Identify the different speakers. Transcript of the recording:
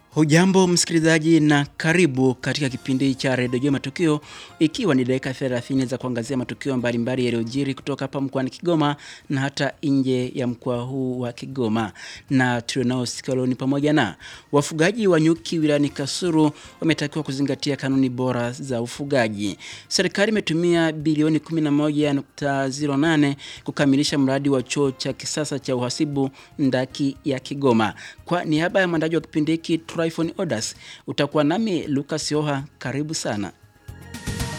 Speaker 1: Hujambo msikilizaji na karibu katika kipindi cha redio Jua Matukio, ikiwa ni dakika 30 za kuangazia matukio mbalimbali yaliyojiri kutoka hapa mkoani Kigoma na hata nje ya mkoa huu wa Kigoma. Na tulionao siku leo ni pamoja na wafugaji wa nyuki wilayani Kasulu wametakiwa kuzingatia kanuni bora za ufugaji. Serikali imetumia bilioni 11.08 kukamilisha mradi wa chuo cha kisasa cha uhasibu ndaki ya Kigoma. Kwa niaba ya mwandaji wa kipindi hiki Tryphon Odas, utakuwa nami Lucas Yoha. Karibu sana.